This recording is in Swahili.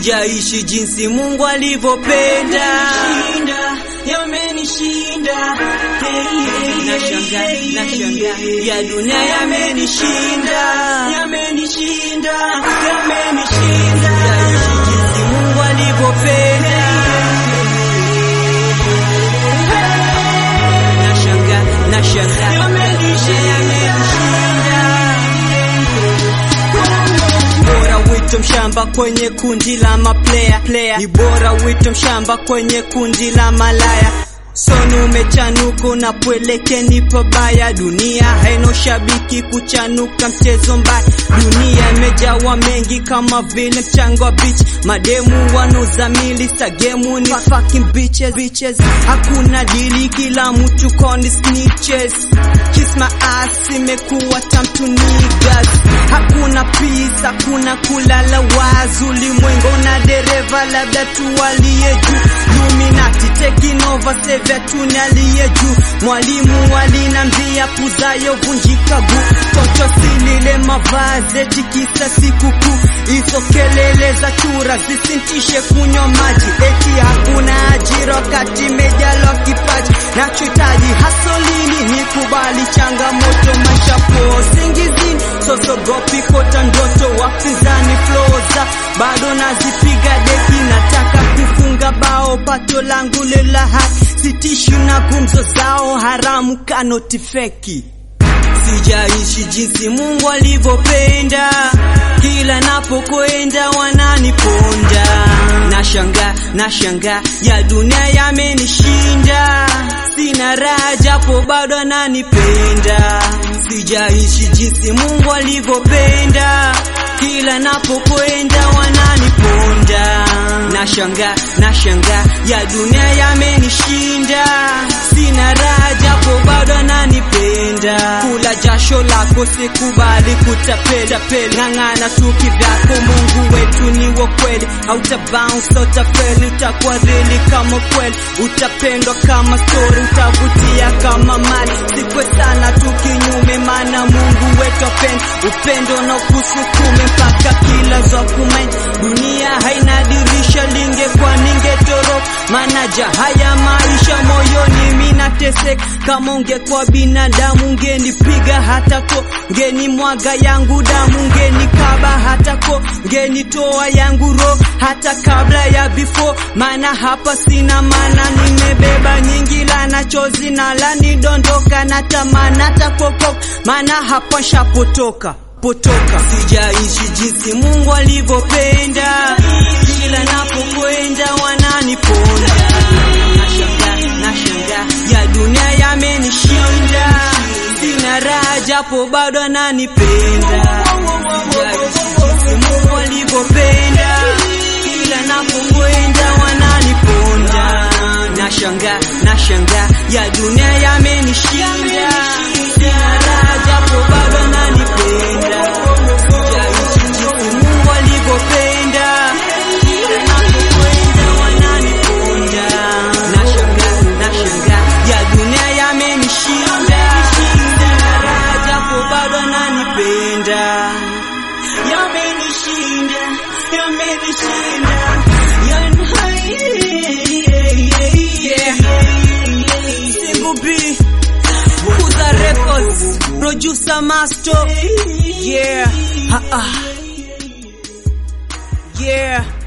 sijaishi jinsi Mungu alivyopenda. Yamenishinda, hey, hey, Nashanga, hey, nashanga, hey, ya dunia yamenishinda. yamenishinda, yamenishinda. Sijaishi jinsi Mungu alivyopenda. Nashanga, nashanga, yamenishinda. Bora wito mshamba kwenye kundi la maplaya player. Ni bora wito mshamba kwenye kundi la malaya Sonu umechanuka unapoelekea ni pabaya. Dunia haina shabiki kuchanuka mchezo mbaya. Dunia imejawa mengi kama vile mchanga wa beach. Mademu wanaozamili sagemu ni fucking bitches, bitches. Hakuna dili, kila mtu koni snitches. Kiss my ass imekuwa time to niggas. Hakuna peace, hakuna kulala wazi. Ulimwengu na dereva labda tu aliye juu. Illuminati taking over sevya tuni aliye juu. Mwalimu alinambia puzayo vunjika guu. Toto silile mavazi eti kisa sikukuu. Hizo kelele za chura zisintishe kunywa maji. Eti hakuna ajira wakati mejalwa kipaji. Nachohitaji hasolini ni kubali changamoto maisha po singizini. Sosogopi kota ndoto wapinzani floza bado nazipiga deki nataka kufunga bao pato langu lela haki sitishi na gumzo zao haramu kanoti feki sijaishi jinsi Mungu alivyopenda, kila napokwenda wananiponda. Nashanga, nashanga ya dunia yamenishinda, sina raha japo bado ananipenda. Sijaishi jinsi Mungu alivyopenda, kila napokwenda wananiponda. Nashanga, nashanga ya dunia yamenishinda, sina raha japo bado ananipenda. Kula jasho lako sikubali kutapela pela, ng'ang'ana tu kivyako, Mungu wetu ni wa kweli, hauta bounce utafeli, utakuwa rili kama kweli, utapendwa kama story, utavutia kama mali, sikwe sana tu kinyume, maana Mungu wetu apenda upendo na ukusukume mpaka kila za kumain. Dunia haina dirisha, lingekuwa ningetoroka, manaja haya maisha moyoni minateseka. Kama ungekuwa binadamu ungenipiga hata ko, ngeni mwaga yangu damu, ngeni kaba hata ko, ngeni toa yangu roho hata kabla ya before, maana hapa sina maana, nimebeba nyingi lana chozi na lani dondoka na tamana takoko, maana hapa shapotoka potoka. Sijaishi jinsi Mungu alivyopenda, kila napokwenda wananiponda. Nashanga, nashanga ya dunia yamenishinda, sina raha japo bado ananipenda. Sijaishi jinsi Mungu alivyopenda, kila napokwenda wananiponda. Nashanga, nashanga ya dunia yamenishinda, sina raha japo bado ananipenda. Sijaishi jinsi Mungu alivyopenda, kila napokwenda wananiponda. Nashanga, nashanga ya dunia yamenishinda, sina raha japo bado ananipenda. Yamenishinda, yamenishinda, yan- Single B, Kuza Records, producer master, yeah, ha, ah. yeah.